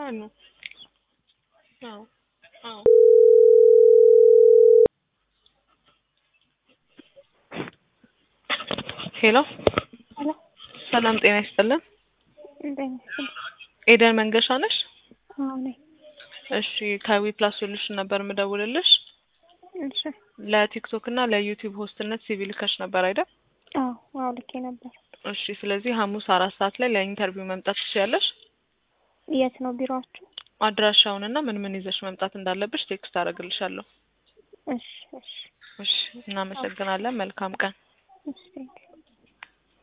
አሉ። አዎ አዎ ሄሎ ሄሎ ሰላም ጤና ይስጥልን። እንደት ነሽ? ኤደን መንገሻ ነሽ? አዎ ነኝ። እሺ ከዊ ፕላስ ሶሉሽን ነበር የምደውልልሽ። እሺ ለቲክቶክ እና ለዩቲዩብ ሆስትነት ሲቪ ልከሽ ነበር አይደል? አዎ አዎ ልኬ ነበር። እሺ ስለዚህ ሐሙስ አራት ሰዓት ላይ ለኢንተርቪው መምጣት ትችያለሽ። የት ነው ቢሮአችሁ? አድራሻውንና ምን ምን ይዘሽ መምጣት እንዳለብሽ ቴክስት አደርግልሻለሁ። እሺ እሺ እሺ እናመሰግናለን። መልካም ቀን። እሺ ቴንኪው